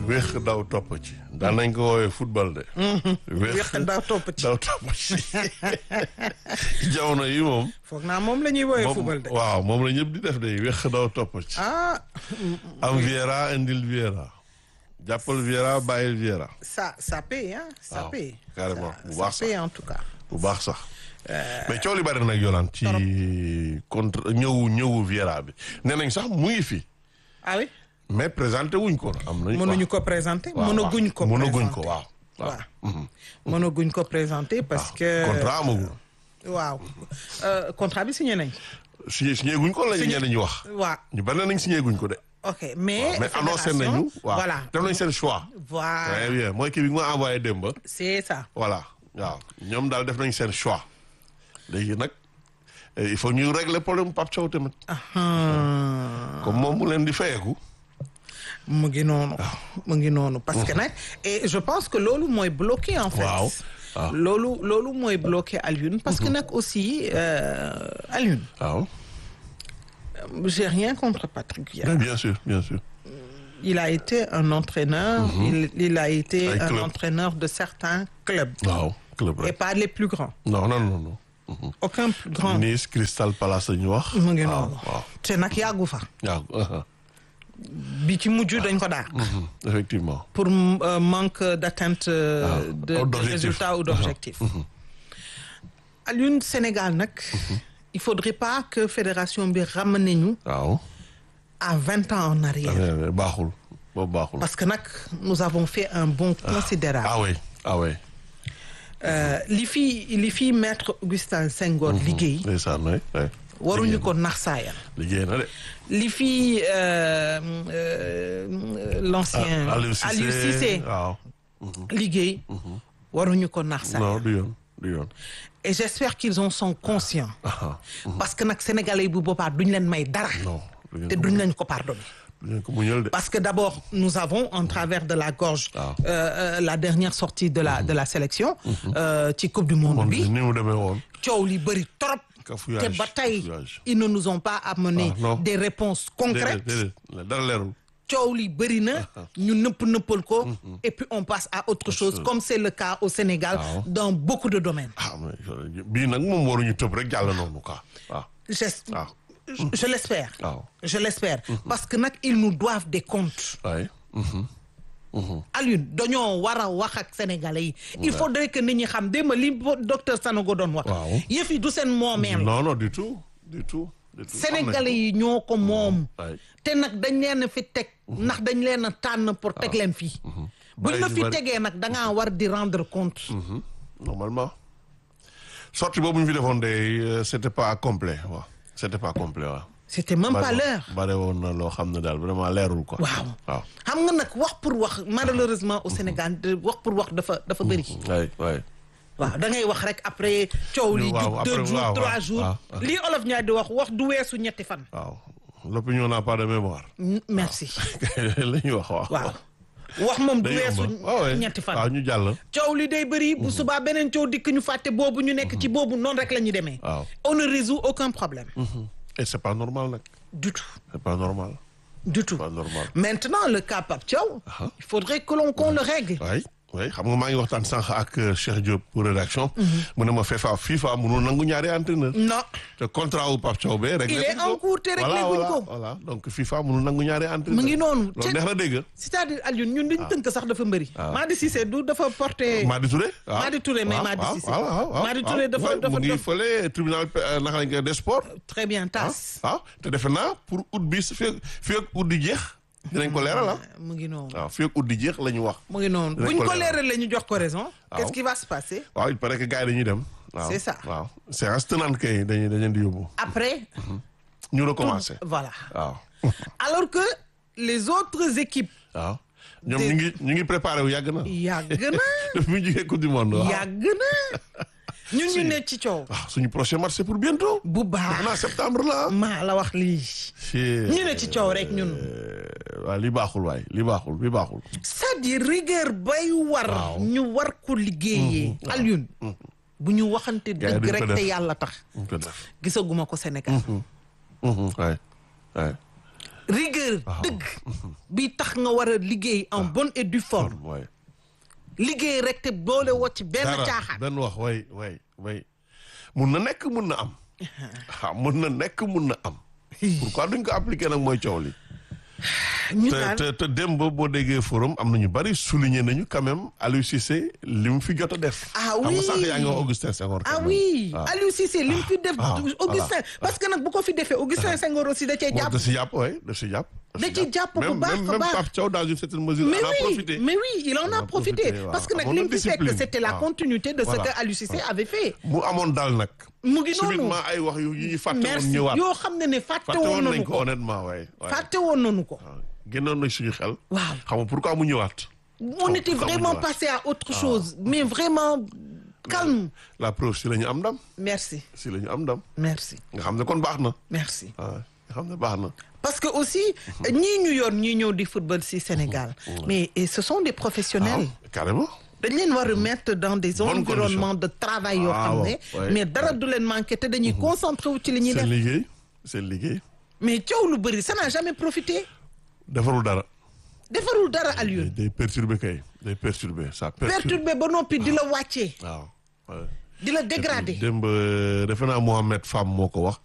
wéex daw topp ci daan nañ ko woowee football de. wéex daw topp ci daw topp ci jamono yi moom. foog naa moom la ñuy woowee moom football de. waaw moom la ñëpp di def de wéex daw topp ci. ah am Viera indil Viera. jàppal Viera bàyyil Viera. ça ça paye hein ça waaw, paye. carrément, Ça- bu ça baax sax. paye en tout cas. bu baax sax. mais coow li bari nag yolaan ci contre ñëwu ñëwu Viera bi nee nañ sax mu ngi fi. ah oui mais présenté wuñ ko. am nañ mënuñu ko présenter. waaw, mënaguñ ko waaw. mënaguñ présenter. ko waaw. waaw mënaguñ ko présenter parce que. contrat amagul. waaw Euh, contrat bi signé nañ. signé signé guñ ko la ñu Signé- ñenn ñi wax. waaw ñu bari nañ signé guñ ko de. ok mais. mais annoncé fédération, nañu. waaw voilà def nañ seen choix. très voilà bien mooy kii bi nga ma envoyé démb. c'est ça. voilà waaw ñoom daal def nañ seen choix. léegi nag eh, il faut ñu régler problème Pape Thiaw tamit. comme moom mu leen di fayeeku. mu ngi noonu. mu ngi noonu parce que nag et je pense que loolu mooy bloqué en fait. Waaw, waaw. loolu loolu mooy bloqué Alioune parce que nag aussi euh, Alioune waaw. j'ai rien contre Patrick Vieira. Mais bien sûr bien sûr. Il a été un entraîneur. il, il a été Ay un club. entraîneur de certains clubs waaw club et rek. pas les plus grands. non non non non. aucun plus grand. Nice Crystal Palace la ñu wax. mu ngi waaw noonu. waaw te nag yàggu fa. waaw. bi ci mujj dañ ko dàq. effectivement. pour euh, manque d'atteinte euh, Ah, de, ou de d'objectif. résultats ou d'objectifs. Alioune Sénégal nag. il faudrait pas que fédération bi ramené ñu waaw. à vingt ans en arrière. Eh, baaxul boobu baaxul. parce que nag nous avons fait un bond considérable. ah oui ah oui. Euh, li fi li fi maître Augustin Senghor liggéey. ndeysaan waay waay. waruñu ko nax saayal. liggéey na de. li fi euh, euh, l'ancien Ah, Aliou Cissé Aliou Cissé waaw. liggéey. waruñu ko nax saayal. non du yoon du yoon. et j'espère qu'ils en sont conscients. ah parce que nag sénégalais yi bu boobaa duñ leen may dara. non. du ngeen te ko duñ leen ko pardonner. du ngeen ko muñal de. parce que d'abord nous avons en travers de la gorge. Ah. euh, euh, la dernière sortie de la de la sélection. euh, ci coupe du monde moom bi. ni mu demee woon. coow li bëri trop. Cafouillage, te ba tey cafouillage. ils ne nous ont pas amené Ah, non. des réponses déedéet concrètes. déedéet dara leerul. coow li bëri na ñu nëpp nëppal ko. et puis on passe à autre chose chose. comme c'est le cas au Sénégal. Waaw. dans beaucoup de domaines. ah mais bii nag moom waruñu tëb rek jàll noonu quoi waaw. J'es- waaw je je l'espère. waaw. je l'espère parce que nag ils nous doivent des comptes. waay. Alioune dañoo war a wax ak sénégalais yi. il faudrait que nit ñi xam démb li bo- docteur Sanogo doon wax. Waaw. yëf yi du seen moomeel. non non du tout du tout. du tout. sénégalais yi ñoo ko moom. waay. te nag dañ leen a fi teg. ndax dañ leen a tànn pour teg leen fii. buñ la Bari- fi bari- tegee nag da ngaa war di rendre compte. Mhm. normalement. sortie boobu ñu fi defoon de euh, c'était pas complet waaw c'était pas complet waaw. c'était même pas l'heure. bare woon na loo xam ne daal vraiment leerul quoi. waaw waaw. xam nga nag wax pour wax malheureusement au Sénégal de wax pour wax dafa dafa bëri. waay waay. waaw da ngay wax rek après coow li Waaw, jug après, deux jours waaw, trois waaw, jours waaw. lii olof ñaar di wax wax du weesu ñetti fan. waaw l'opinion n'a pas de mémoire. Mm, merci la ñuy wax waaw. waaw wax moom du day weesu yomb waaw waay. ñetti waaw fan. ñu jàll. coow li day bëri bu subaa beneen coow dikk ñu fàtte boobu ñu nekk ci boobu noonu rek la ñu demee. waaw. on ne résout aucun problème. et c'est pas normal nag. du tout c'est pas normal. du tout. pas normal. maintenant le cas Pape Thiaw. Ah. il faudrait que l'on qu'on le règle. waay waay xam nga maa ngi waxtaan sànq ak euh, Cheikh Diop pour rédaction. mu ne ma FIFA FIFA mënul nangu ñaari entraîneur. non te contrat wu Pape Thiaw bee réglé Il est guñ ko. en cours te réglé Voilà, guñ voilà, ko. voilà donc FIFA mënul nangu ñaari entraîneur. mu ngi noonu. loolu neex na dégg. c'est-à-dire Alioune ñun liñ tënk sax dafa mbëri. Ah. Madi Cissé du dafa porté. Madi Touré. waaw Madi Touré, mais waaw, Madi waaw, Cissé. waaw, waaw, waaw, Madi waaw. Touré dafa- Ouais, dafa- mu ngi dafa- fële tribunal euh, naka lañ koy des sports. très bien tas. ah te defe naa pour août bi su fekk fii ak août di jeex dinañ ko leeral ah. mu ngi noonu. waaw fii ak août di jeex la ñu wax. mu ngi noonu Dinañ buñ ko ko leeral. leeralee ñu jox ko raison. Waaw. qu'est-ce qui va se passer. waaw il paraît que gars yi dañuy dem. waaw C'est ça. waaw séance tenante kay dañuy dañu leen di yóbbu. après. ñu recommencer. voilà waaw alors que les autres équipes. waaw ñoom Des- ñu ngi ñu ngi préparé wu yàgg na. yàgg na daf mu jugee coupe du monde. waaw yàgg na ñun ñu ne ci coow. waaw suñu prochain match c'est pour bientôt. bu defe naa baax septembre la. maa la wax lii. ñu ne ci coow rek ñun. waaw li baaxul waay li baaxul li baaxul. c'est-à-dire rigueur bay war. Waaw. ñu war ko liggéeyee. Alioune. bu ñu waxante Gars yi dëgg duñ ko rek te def. yàlla tax. ñu ko def. gisaguma ko Sénégal. waay waay rigueur dëgg bi tax nga war a liggéey en bonne et due forme waay liggéey rek te boole woo ci benn dara caaxaan benn wax way way way mun na nekk mun na am ah mun na nekk mun na am pourquoi duñ ko appliquer nag mooy coow li ñu te daal te te démb boo déggee forum am na ñu bari souligner nañu quand même Aliou Cissé li mu fi jot a def. Ah xam nga oui. sànq yaa ngi wax Augustin Senghor. ah quand même. oui waaw. Aliou Cissé li mu fi def ah, Augustin parce que nag bu ko fi defee Augustin Senghor aussi da cee Bon, jàpp da si jàpp waay da si jàpp. Da ci jàpp bu même baax même a même baax. Pape Thiaw dans une certaine mesure. mais en a oui profité. mais oui il en On a a profité profité, waaw. parce que nag Amoon li na mu fi fekk discipline. c'était la waaw. continuité de ce Voilà. que Aliou Cissé avait fait mu amoon daal nag. mu ngi noonu subitement ay wax yu yi ñu fàtte woon merci ñëwaat. yoo xam ne ne fàtte fàtte woon woon nañu nañ ko ko honnêtement waay. waay. fàtte woon nañu ko waaw. génnoon na suñu xel. Waaw. xam nga pourquoi mu ñëwaat. on était pourquoi mu vraiment ñëwaat. passé à autre chose mais vraiment calme la preuve si la ñu am ndam. merci si la ñu am ndam. merci nga xam ne kon baax na. merci waaw nga xam ne baax na. parce que aussi ñii ñu yor ñii ñëw di football ci Sénégal mais et ce sont des professionnels waaw carrément. dañ leen war a mettre dans des Bonne environnements de travail yoo Ah, xam waaw. ne Ouais. mais dara du leen manqué te dañuy concentré wu ci li ñuy seen def liggéey seen liggéey. mais coow lu bëri ça n'a jamais profité defarul dara. defarul dara day Alioune day perturbé kay day perturbé ça perturbe. perturbé ba noppi di la wàccee waaw. waaw. di la dégradé démb defe naa Mohamed Fam moo ko wax